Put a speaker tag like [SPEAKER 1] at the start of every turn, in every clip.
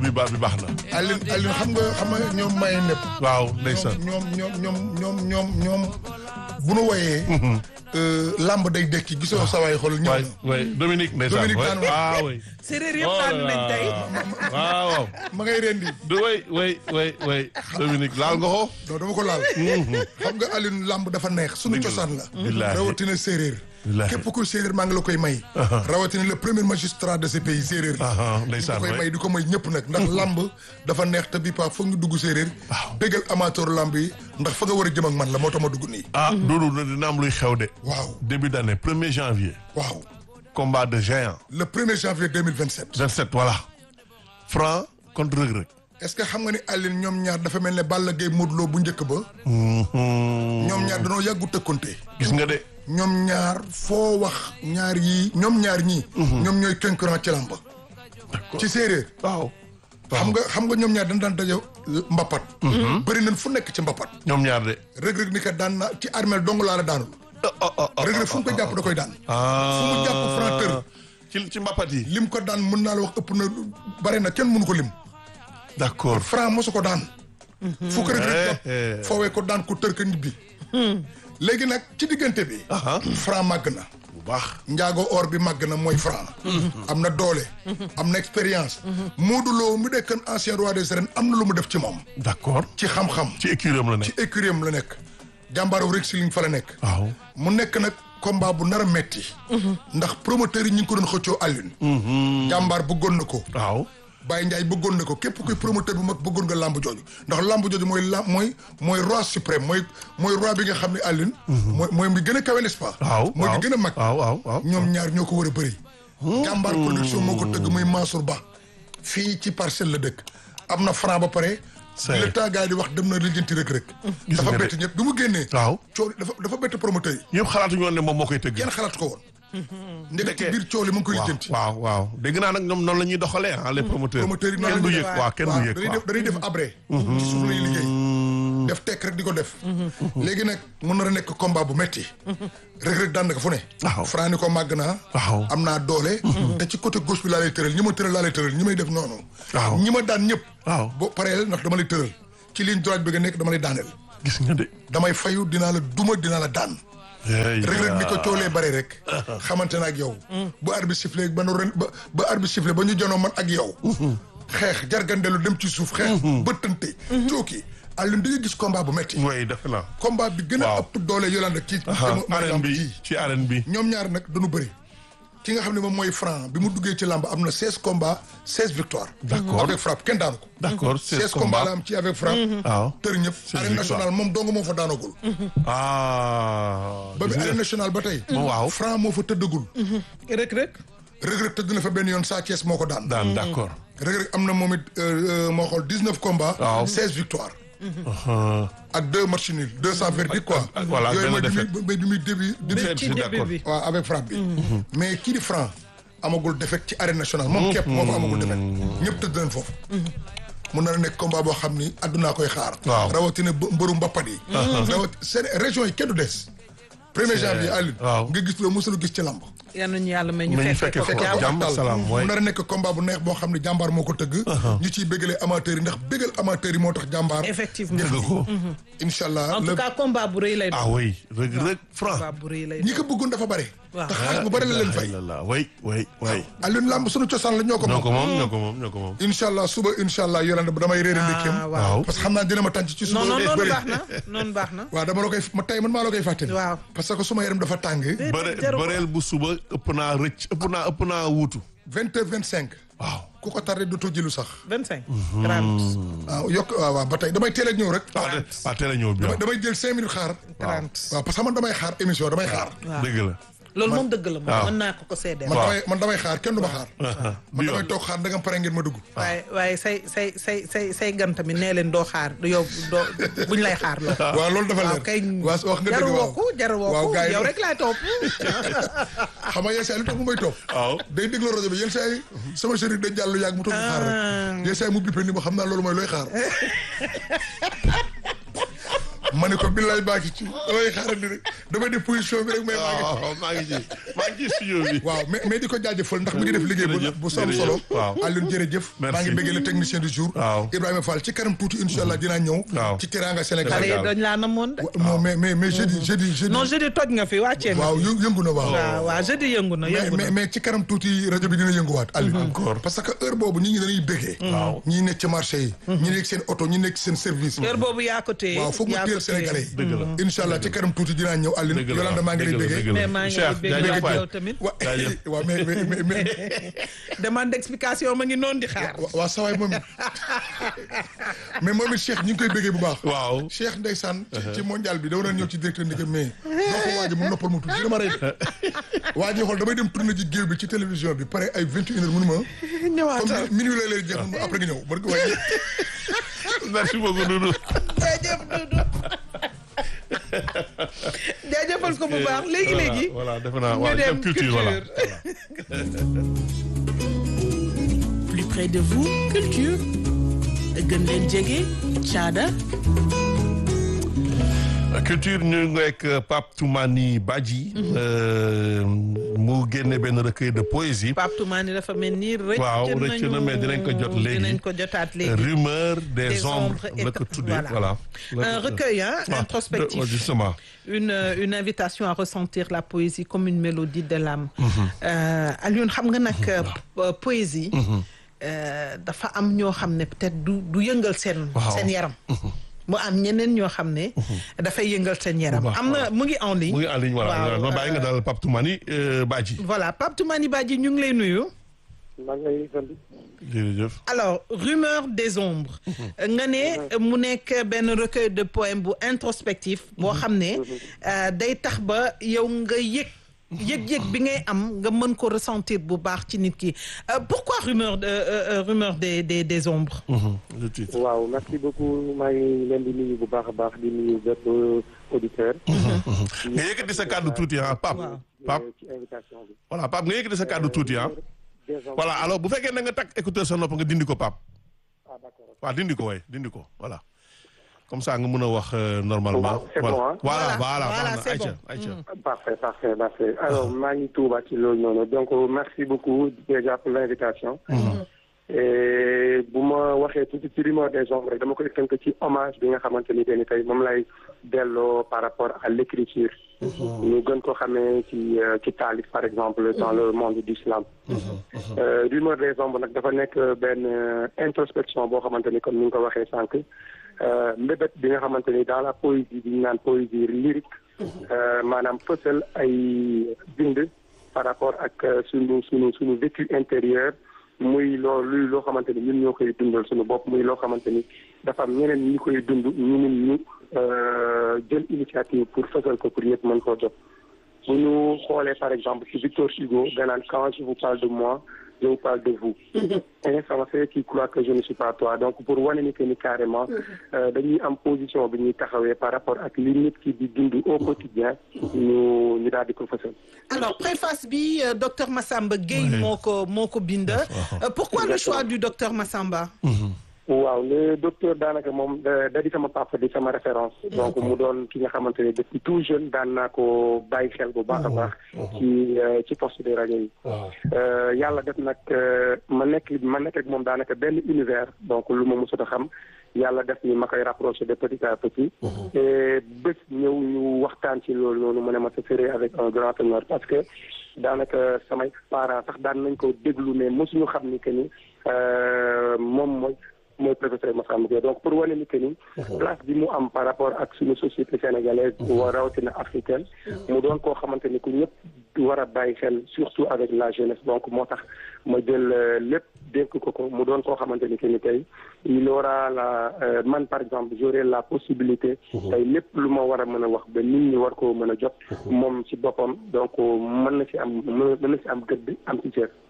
[SPEAKER 1] demi bar bi baax na.
[SPEAKER 2] Aline Aline xam nga xam nga ñoom maye nepp
[SPEAKER 1] waaw ndeysaan.
[SPEAKER 2] ñoom ñoom ñoom ñoom ñoom ñoom bu nu woyee lamb day dekki gisoo sawaay xool ñëw
[SPEAKER 1] waay
[SPEAKER 2] na
[SPEAKER 1] waay Dominique ndeysaan.
[SPEAKER 2] Dominique
[SPEAKER 1] waay
[SPEAKER 2] daan waay.
[SPEAKER 1] waaw waay.
[SPEAKER 3] séeréer yëpp daanu nañ tey.
[SPEAKER 1] waaw waaw.
[SPEAKER 2] ma ngay rendi
[SPEAKER 1] du way way way way Dominique laal nga ko.
[SPEAKER 2] non dama ko laal xam nga Aline lamb dafa neex suñu cosaan la
[SPEAKER 1] Billaahi.
[SPEAKER 2] rawatina séeréer
[SPEAKER 1] Billaahi.
[SPEAKER 2] képp kuy séeréer maa ngi la koy may rawatina le premier magistrat de ce pays séeréer la
[SPEAKER 1] Aha,
[SPEAKER 2] ñu
[SPEAKER 1] ndeysaan
[SPEAKER 2] ko koy
[SPEAKER 1] waay.
[SPEAKER 2] may di ko may ñëpp nag ndax lamb dafa neex te bi pa foog ñu dugg séeréer bégal amateur lamb yi ndax fa nga war a jëm ak man la moo tax ma dugg nii
[SPEAKER 1] ah Doudou dina am luy xew de.
[SPEAKER 2] waaw
[SPEAKER 1] début d'année premier janvier.
[SPEAKER 2] waaw
[SPEAKER 1] combat de géant.
[SPEAKER 2] le premier janvier 2027
[SPEAKER 1] 27 voilà. Franc contre Reug Reug.
[SPEAKER 2] est-ce que xam nga ni Aline ñoom ñaar dafa mel ne Balla Gaye Modou Lo bu njëkk ba ñoom ñaar danoo yàggu tëkkonte
[SPEAKER 1] gis nga de.
[SPEAKER 2] ñoom ñaar foo wax ñaar yii ñoom ñaar ñii ñoom ñooy concurrent ci làmb ci séeréer
[SPEAKER 1] waaw.
[SPEAKER 2] xam nga xam nga ñoom ñaar dañ daan daje mbappat bëri nañ fu nekk ci mbappat
[SPEAKER 1] ñoom ñaar de.
[SPEAKER 2] Reug Reug ni ko daan na ci armeel dong laa la daanul Reug Reug fu mu ko jàpp da koy daan fu mu jàpp Franc tër
[SPEAKER 1] ci ci mbapat yi.
[SPEAKER 2] lim ko daan mën naa la wax ëpp na bare na kenn mënu ko lim
[SPEAKER 1] d'accord.
[SPEAKER 2] Franc mosu ko daan fu ko Reug Reug jàpp
[SPEAKER 1] Eh, eh.
[SPEAKER 2] foowee ko daan ko tër ko ñibbi léegi nag ci diggante bi
[SPEAKER 1] Aha.
[SPEAKER 2] Franc màgg na
[SPEAKER 1] bu baax.
[SPEAKER 2] njaago or bi màgg na mooy Franc am na doole am na expérience Modou Lo mu nekkoon ancien roi des arènes am na lu mu def ci moom
[SPEAKER 1] d'accord.
[SPEAKER 2] ci xam-xam
[SPEAKER 1] ci écurie am la
[SPEAKER 2] ci
[SPEAKER 1] nekk.
[SPEAKER 2] écurie am la nekk jàmbaaru rek si liñ fa la nekk
[SPEAKER 1] waaw.
[SPEAKER 2] mu nekk nag combat bu nar a metti ndax promoteur yi ñu ngi ko doon xëccoo Alioune jàmbaar bëggoon na ko
[SPEAKER 1] waaw.
[SPEAKER 2] Baye Ndiaye bëggoon na ko képp kuy promoteur bu mag bëggoon nga làmb jooju ndax làmb jooju mooy lam mooy mooy roi suprême mooy mooy roi bi nga xam ne Alioune mooy mooy bi gën a kawe n'est-ce pas
[SPEAKER 1] waaw
[SPEAKER 2] mooy
[SPEAKER 1] waaw
[SPEAKER 2] bi gën a mag
[SPEAKER 1] waaw waaw waaw.
[SPEAKER 2] ñoom ñaar ñoo ko war a bëri jàmbaar production moo ko tëgg muy Mansour Ba fii ci parcelle la dëkk am na franc ba pare
[SPEAKER 1] C'est-
[SPEAKER 2] le temps gars yi di wax dem na lijjanti rek rek
[SPEAKER 1] Gis
[SPEAKER 2] dafa
[SPEAKER 1] nga de.
[SPEAKER 2] bett ñëpp bi mu génnee
[SPEAKER 1] waaw.
[SPEAKER 2] coow dafa dafa bett promoteur yi
[SPEAKER 1] ñëpp xalaatuñu woon ne moom moo koy tëgg.
[SPEAKER 2] kenn xalaat ko woon ndeke ci biir coow li mu ngi koy lijjanti
[SPEAKER 1] waaw waaw dégg naa nag ñoom noonu la ñuy doxalee ah les promoteurs.
[SPEAKER 2] promoteurs yi
[SPEAKER 1] kenn
[SPEAKER 2] noonu
[SPEAKER 1] du
[SPEAKER 2] la
[SPEAKER 1] yëg
[SPEAKER 2] ñuy
[SPEAKER 1] waaw kenn
[SPEAKER 2] waaw
[SPEAKER 1] du yëg
[SPEAKER 2] dañuy
[SPEAKER 1] waaw.
[SPEAKER 2] def dañuy def abré ci suuf lay liggéey def tekk rek di ko def léegi nag mën na a nekk combat bu metti Reug Reug daan na ko fu ne
[SPEAKER 1] Waaw.
[SPEAKER 2] Franc ni ko màgg naa
[SPEAKER 1] Waaw.
[SPEAKER 2] am naa doole te ci côté gauche bi laa lay tëral ñi ma tëral laa lay tëral ñi may def noonu
[SPEAKER 1] Waaw.
[SPEAKER 2] ñi ma daan ñëpp
[SPEAKER 1] Waaw.
[SPEAKER 2] boo pareel ndax dama lay tëral ci ligne droite bi nga nekk dama lay daaneel
[SPEAKER 1] gis nga de.
[SPEAKER 2] damay fayu dinaa la duma dinaa la daan
[SPEAKER 1] Hey,
[SPEAKER 2] Reug Reug ni ko coolee bare rek xamante na ak yow bu arbitre sifflé ba nu ren ba ba arbitre sifflé ba ñu janoo man ak yow xeex jargandelu dem ci suuf xeex bëttante cooki Alioune dañuy gis combat bu metti
[SPEAKER 1] mooy defe naa.
[SPEAKER 2] combat bi gën a
[SPEAKER 1] Waaw.
[SPEAKER 2] ëpp doole Yolande ci
[SPEAKER 1] ah
[SPEAKER 2] mooy
[SPEAKER 1] arène
[SPEAKER 2] lamb
[SPEAKER 1] bi
[SPEAKER 2] ji
[SPEAKER 1] ci arène bi.
[SPEAKER 2] ñoom ñaar nag dañu bëri ki nga xam ne moom mooy Franc bi mu duggee ci lamb am na seize combats seize victoires
[SPEAKER 1] D'accord.
[SPEAKER 2] avec frappe kenn daanu ko
[SPEAKER 1] d'accord
[SPEAKER 2] seize
[SPEAKER 1] seize
[SPEAKER 2] combats la
[SPEAKER 1] combats.
[SPEAKER 2] am ci avec frappe
[SPEAKER 1] waaw.
[SPEAKER 2] tër ñëpp arène
[SPEAKER 1] victoires.
[SPEAKER 2] nationale moom dong moo fa daanagul
[SPEAKER 1] ah.
[SPEAKER 2] ba bi
[SPEAKER 1] gis nga.
[SPEAKER 2] arène nationale ba tey
[SPEAKER 1] Moom waaw.
[SPEAKER 2] Franc moo fa tëddagul
[SPEAKER 3] rek rek.
[SPEAKER 2] Reug Reug tëdd na fa benn yoon Sa Thiès moo ko daan
[SPEAKER 1] daan d'accord.
[SPEAKER 2] Reug Reug am na moom it euh, euh, moo xool dix neuf combats
[SPEAKER 1] Waaw.
[SPEAKER 2] seize victoires
[SPEAKER 1] Ah.
[SPEAKER 2] ak deux matchs nuls deux sans verdict quoi
[SPEAKER 1] ak- voilà,
[SPEAKER 2] yooyu
[SPEAKER 1] benn
[SPEAKER 2] mooy bi
[SPEAKER 1] défaite.
[SPEAKER 2] muy bi muy début début
[SPEAKER 1] Défaite,
[SPEAKER 3] ci
[SPEAKER 1] c'est
[SPEAKER 3] début
[SPEAKER 1] d'accord.
[SPEAKER 3] bi.
[SPEAKER 2] waaw avec frappe bi mais kii di Franc amagul défaite ci arène nationale moom képp moo fa amagul défaite ñëpp tëdd nañ foofu mun na nekk combat boo xam ni àddunaa koy xaar
[SPEAKER 1] Waaw.
[SPEAKER 2] rawatina bë- mbëru mbappat yi rawat seen région yi kenn du des premier janvier Alioune
[SPEAKER 1] waaw.
[SPEAKER 2] nga gis loo mosul gis ci lamb
[SPEAKER 3] yal nañu yàlla may ñu
[SPEAKER 1] Mais ñu
[SPEAKER 3] fekkee
[SPEAKER 1] fekkee
[SPEAKER 3] ko
[SPEAKER 1] ko.
[SPEAKER 3] jàmm.
[SPEAKER 1] jàmm
[SPEAKER 2] Tal.
[SPEAKER 1] salaam,
[SPEAKER 2] mu
[SPEAKER 1] waay.
[SPEAKER 2] nar a nekk combat bu neex boo xam ne jàmbaar moo ko tëgg ñu ciy bégalee amateurs yi ndax bégal amateurs yi moo tax jàmbaar
[SPEAKER 3] effectivement
[SPEAKER 1] dëgg ko.
[SPEAKER 2] incha allah
[SPEAKER 3] en
[SPEAKER 2] le
[SPEAKER 3] tout cas combat bu rëy lay
[SPEAKER 1] ah
[SPEAKER 3] doon.
[SPEAKER 1] oui Reug Reug Franc.
[SPEAKER 3] combat bu rëy lay
[SPEAKER 2] ñi
[SPEAKER 3] doon.
[SPEAKER 1] ko
[SPEAKER 2] ko bëggoon dafa bare
[SPEAKER 3] Waaw.
[SPEAKER 2] te xaalis bu bare la leen fay
[SPEAKER 1] la way way way.
[SPEAKER 2] Alioune Lamb sunu cosaan la ñoo ko
[SPEAKER 1] ñoo ko
[SPEAKER 2] moom
[SPEAKER 1] moom ñoo ko moom ñoo ko moom.
[SPEAKER 2] incha allah suba incha allah yorande ba damay réere ndékkeem
[SPEAKER 3] ah waaw.
[SPEAKER 1] waaw.
[SPEAKER 2] parce que xam naa dina ma tànc ci suba
[SPEAKER 3] non non noonu
[SPEAKER 2] bëri
[SPEAKER 3] baax na noonu baax na.
[SPEAKER 2] waaw dama la koy ma tey man maa la koy fàttali
[SPEAKER 3] Waaw.
[SPEAKER 2] parce que suma yaram dafa tàng
[SPEAKER 1] bëre
[SPEAKER 3] jaru ko.
[SPEAKER 1] bëreel bu suba ëpp naa rëcc ëpp naa ëpp naa wuutu.
[SPEAKER 2] vingt heures vingt cinq
[SPEAKER 1] waaw.
[SPEAKER 2] ku ko tardé dootoo jëlu sax
[SPEAKER 3] 25. 30.
[SPEAKER 2] waaw yokk waaw waaw ba tey damay teel a ñëw rek
[SPEAKER 1] waaw de waaw teel a ñëw bi
[SPEAKER 2] damay damay jël cinq minutes xaar
[SPEAKER 3] 30.
[SPEAKER 2] waaw parce que man damay xaar émission damay xaar
[SPEAKER 3] waaw.
[SPEAKER 1] dëgg la.
[SPEAKER 3] loolu moom dëgg la moom
[SPEAKER 1] waaw.
[SPEAKER 3] mën naa ko ko seedeel.
[SPEAKER 2] man
[SPEAKER 1] Waaw.
[SPEAKER 2] damay man damay xaar kenn du ma xaar man
[SPEAKER 1] bi
[SPEAKER 2] damay
[SPEAKER 1] yoon.
[SPEAKER 2] toog xaar da nga pare ngeen ma dugg
[SPEAKER 3] waaye waaye say say say say say gan tamit nee leen doo xaar yow doo buñ lay xaar loo.
[SPEAKER 2] waaw loolu dafa
[SPEAKER 3] waaw
[SPEAKER 2] leer
[SPEAKER 3] kay
[SPEAKER 2] waaw wax nga
[SPEAKER 3] jaru
[SPEAKER 2] dëgg waaw
[SPEAKER 3] wokku jaru
[SPEAKER 2] waaw
[SPEAKER 3] wokku
[SPEAKER 2] gars yi
[SPEAKER 3] yow rek laay topp.
[SPEAKER 2] xam nga yenn saa yi lu tax mu may toog
[SPEAKER 1] waaw.
[SPEAKER 2] day déglu rajo bi yenn saa yi sama chéri day jàll yàgg mu toog di xaar rek yenn saa yi mu bippe ni ma xam naa loolu mooy looy xaar ma ne ko billaay baa ngi ci damay xaarandi rek damay def position bi rek mais maa ngi ci.
[SPEAKER 1] waaw maa ngi ci maa ngi ci studio bi.
[SPEAKER 2] waaw mais mais di ko jaajëfal ndax mi ngi def liggéey bu
[SPEAKER 1] jërëjëf,
[SPEAKER 2] bu sam
[SPEAKER 1] jërëjëf,
[SPEAKER 2] solo
[SPEAKER 1] waaw.
[SPEAKER 2] Alioune jërëjëf
[SPEAKER 1] Merci.
[SPEAKER 2] maa ngi bëggee le technicien du jour
[SPEAKER 1] Waaw.
[SPEAKER 2] Ibrahima Fall ci kanam tuuti insha allah dinaa ñëw
[SPEAKER 1] Waaw.
[SPEAKER 2] ci teranga
[SPEAKER 3] xale
[SPEAKER 2] Sénégal
[SPEAKER 3] yi dañ laa namoon de.
[SPEAKER 2] non mais mais mais jeudi jeudi jeudi
[SPEAKER 3] non jeudi toj nga fi wàccee nga.
[SPEAKER 2] waaw yë- yëngu na waaw
[SPEAKER 3] waaw waaw jeudi yëngu na
[SPEAKER 2] mais
[SPEAKER 3] yëngu
[SPEAKER 2] mais
[SPEAKER 3] na.
[SPEAKER 2] mais ci kanam tuuti rajo bi dina yënguwaat Alioune
[SPEAKER 1] Encore.
[SPEAKER 2] parce que heure boobu ñi ngi dañuy bëggee
[SPEAKER 1] Waaw.
[SPEAKER 2] ñi nekk ci marché yi ñi nekk seen oto ñi nekk seen service
[SPEAKER 3] heure boobu yaa ko téye.
[SPEAKER 2] waaw foog mu
[SPEAKER 3] yaa
[SPEAKER 2] teel
[SPEAKER 3] ko téye.
[SPEAKER 2] Sénégalais yi
[SPEAKER 1] Dëgg la.
[SPEAKER 2] incha allah ci kanam tuuti dinaa ñëw Alioune
[SPEAKER 1] dëgg la
[SPEAKER 2] Yolanda maa ngi lay
[SPEAKER 1] dëgg la,
[SPEAKER 2] bëggee
[SPEAKER 1] dëgg la.
[SPEAKER 3] mais maa ngi lay
[SPEAKER 1] Cheikh,
[SPEAKER 3] bëgg
[SPEAKER 1] jaajëf
[SPEAKER 3] waat
[SPEAKER 1] waay.
[SPEAKER 3] yow tamit.
[SPEAKER 2] wa
[SPEAKER 1] Jaajëf.
[SPEAKER 2] waaw mais mais mais mais
[SPEAKER 3] demande d'explication ma ngi noonu di xaar.
[SPEAKER 2] wa- waa sawaay moom it mais moom it Cheikh ñu ngi koy bëggee bu baax
[SPEAKER 1] waaw.
[SPEAKER 2] Cheikh ndeysaan ci ci mondial bi dama doon ñëw ci directeur ndike mais doo ko waaji mu noppal mu tuuti dama rey waa ji xool damay dem tourné ci géew bi ci télévision bi pare ay vingt et une heures mënu ma
[SPEAKER 3] ñëwaatal
[SPEAKER 2] comme minuit lay lay jeex mun ma après nga ñëw mën nga waaye
[SPEAKER 1] merci beaucoup Doudou.
[SPEAKER 3] jaajëf Doudou. jaajëfal ko bu baax léegi léegi.
[SPEAKER 1] voilà defe naa
[SPEAKER 3] ñu
[SPEAKER 1] waaw
[SPEAKER 3] dem
[SPEAKER 1] dem culture voilà.
[SPEAKER 4] Plus près de vous, culture. gën leen jege caada
[SPEAKER 1] culture ñu ngi ak Pape Toumani Badji. euh, mu génne benn recueil de poésie.
[SPEAKER 3] Pape Toumani dafa mel ni rëcc
[SPEAKER 1] waaw rëcc na mais dinañ ko jot léegi
[SPEAKER 3] dinañ ko jotaat léegi.
[SPEAKER 1] rumeur des,
[SPEAKER 3] Des
[SPEAKER 1] ombres
[SPEAKER 3] ombres et
[SPEAKER 1] la ko tuddee
[SPEAKER 3] voilà.
[SPEAKER 1] voilà.
[SPEAKER 3] un recueil hein,
[SPEAKER 1] Ah,
[SPEAKER 3] introspectif.
[SPEAKER 1] de- justement.
[SPEAKER 3] une euh, une invitation à ressentir la poésie comme une mélodie de l'âme. Euh, Alioune xam nga nag euh, po- poésie. euh, dafa am ñoo xam ne peut-être du du yëngal seen.
[SPEAKER 1] Waaw.
[SPEAKER 3] seen yaram. mu am ñeneen ñoo xam ne. dafay yëngal seen yaram.
[SPEAKER 1] baax,
[SPEAKER 3] am na mu ngi en ligne.
[SPEAKER 1] mu ngi en ligne voilà
[SPEAKER 3] Waaw,
[SPEAKER 1] ma bàyyi nga
[SPEAKER 3] euh,
[SPEAKER 1] daal Pape Toumani euh, Badji.
[SPEAKER 3] voilà Pape Toumani Badji ñu ngi lay nuyu.
[SPEAKER 5] maa ngi lay sant.
[SPEAKER 1] jërëjëf.
[SPEAKER 3] alors rumeur des ombres nga ne mu nekk benn recueil de poèmes bu introspectif boo xam ne euh, day tax ba yow nga yëg yëg-yëg bi ngay am nga mën ko ressentir bu baax ci nit ki Euh, pourquoi rumeur de euh, euh, rumeur des des des ombres
[SPEAKER 1] Mhm, le titre.
[SPEAKER 5] waaw merci beaucoup maa ngi leen di nuyu bu baax a baax di nuyu bépp auditeur.
[SPEAKER 1] nga yëkkati sa kàddu tuuti ah Pape.
[SPEAKER 3] Waaw.
[SPEAKER 1] Pape
[SPEAKER 5] ci invitation bi.
[SPEAKER 1] voilà Pape nga yëkkati sa kàddu tuuti ah.
[SPEAKER 5] Des ombres.
[SPEAKER 1] voilà alors bu fekkee na nga takk écouteur sa nopp nga dindi ko Pape.
[SPEAKER 5] ah d'accord.
[SPEAKER 1] waaw dindi ko waay dindi ko voilà. comme ça nga mën a wax euh, normalement.
[SPEAKER 5] Waaw, c'est
[SPEAKER 1] voilà.
[SPEAKER 5] bon, hein?
[SPEAKER 1] voilà
[SPEAKER 3] Voilà,
[SPEAKER 1] voilà
[SPEAKER 3] voilà,
[SPEAKER 1] baax na
[SPEAKER 3] c'est
[SPEAKER 1] Aïcha
[SPEAKER 3] bon.
[SPEAKER 1] Aïcha.
[SPEAKER 5] Parfait, parfait, parfait. Alors, maa ngi tuuba ci loolu noonu donc merci beaucoup déjà pour l'invitation. et bu ma waxee tuuti ci rumeur des ombres rek dama koy tënk ci hommage bi nga xamante ni ni tey moom lay delloo par rapport à l'écriture. ñu gën ko xamee ci euh, ci taalif par exemple dans le monde d'islam. Euh, rumeur des ombres nag dafa nekk benn euh, introspection boo xamante ni comme ni nga ko waxee sànq euh, mbébét bi nga xamante ni dans la poésie bi ñu naan poésie lyrique. euh, maanaam fësal ay bind par rapport ak euh, sunu sunu sunu vécu intérieur muy loo luy loo xamante ni ñun ñoo koy dundal sunu bopp muy loo xamante ni dafa am ñeneen ñi koy dund ñu mun ñu euh, jël initiative pour fësal ko pour ñëpp mën koo jot bu ñu xoolee par exemple ci Victor Hugo ganaan quand je vous parle de moi je vous parle de vous insensé qui croit que je ne suis pas toi donc pour wane ni que ni carrément euh, dañuy am position bi ñuy taxawee par rapport ak li nit ki di dund au quotidien ñu ñu daal di ko fësal
[SPEAKER 3] alors préface bi euh, docteur Massamba Gueye
[SPEAKER 1] Oui.
[SPEAKER 3] moo ko moo ko bind Euh, pourquoi le choix du docteur Massamba
[SPEAKER 5] waaw le docteur daanaka moom da da di sama papa di sama référence donc mu doon ki nga xamante ne depuis tout jeune daan naa ko bàyyi xel bu baax a baax ci euh, ci poste de rajo yi Euh, yàlla def nag euh, ma nekk ma nekk ak moom daanaka benn univers donc lu ma mosut a xam yàlla def ni ma koy rapproché de petit à petit et bés ñëw ñu waxtaan ci loolu noonu mu ne ma ce serait avec un grand honneur parce que daanaka samay parents sax daan nañ ko déglu mais mosuñu xam ni que ni euh, moom mooy mooy professeur Massamba Gueye donc pour wane ni que ni place bi mu am par rapport ak suñu société sénégalaise wa rawatina africaine mu doon koo xamante ni ku ñëpp war a bàyyi xel surtout avec la jeunesse donc moo tax ma jël euh, lépp dénk ko ko mu doon koo xamante ni que ni tey il aura la euh, man par exemple j'aurai la possibilité tey lépp lu ma war a mën a wax ba nit ñi war koo mën a jot moom ci boppam donc mën na ci am mën na ci am gëdd am ci cër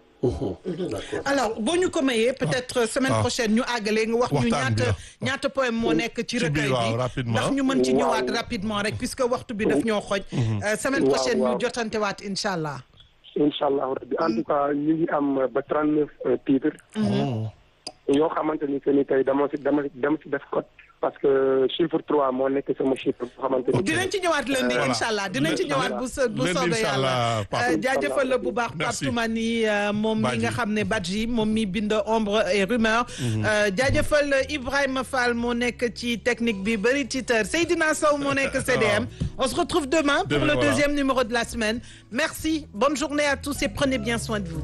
[SPEAKER 3] alors boo ñu ko mayee peut-être semaine
[SPEAKER 1] Ah.
[SPEAKER 3] prochaine ñu àggalee nga wax ñu
[SPEAKER 1] Waxtaan bi
[SPEAKER 3] ñaata
[SPEAKER 1] la.
[SPEAKER 3] ñaata poème moo nekk ci
[SPEAKER 1] Ci biir,
[SPEAKER 3] recueil
[SPEAKER 1] waaw,
[SPEAKER 3] bi
[SPEAKER 1] rapidement.
[SPEAKER 3] ndax ñu mën ci
[SPEAKER 5] Waaw.
[SPEAKER 3] ñëwaat rapidement rek puisque waxtu bi daf ñoo xoj Euh, semaine
[SPEAKER 5] Waaw,
[SPEAKER 3] prochaine ñu
[SPEAKER 5] waaw.
[SPEAKER 3] jotantewaat incha allah
[SPEAKER 5] incha allah rabbi en tout cas ñu ngi am ba trente neuf titres yoo xamante ni que ni tey dama si dama dama si def code parce que chiffre trois moo nekk sama chiffre boo xamante ni.
[SPEAKER 3] dinañ ci ñëwaat lundi
[SPEAKER 1] Voilà.
[SPEAKER 3] incha allah dinañ ci ñëwaat bu so bu
[SPEAKER 1] Lundi,
[SPEAKER 3] soobee
[SPEAKER 1] incha
[SPEAKER 3] yàlla
[SPEAKER 1] allah, Pape.
[SPEAKER 3] Euh, jaajëfal la bu baax Pape
[SPEAKER 1] Merci.
[SPEAKER 3] Toumani euh, moom mi
[SPEAKER 1] Badji.
[SPEAKER 3] nga xam ne Badji moom mi bind ombre et rumeur Euh, jaajëfal Ibrahima Fall moo nekk ci technique bi bëri titeur Seydina Sow moo nekk CDM on se retrouve demain pour
[SPEAKER 1] Demain,
[SPEAKER 3] le
[SPEAKER 1] voilà.
[SPEAKER 3] deuxième numéro de la semaine merci bonne journée à tous et prenez bien soin de vous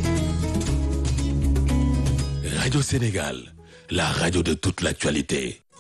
[SPEAKER 6] Radio Sénégal, la radio de toute l'actualité.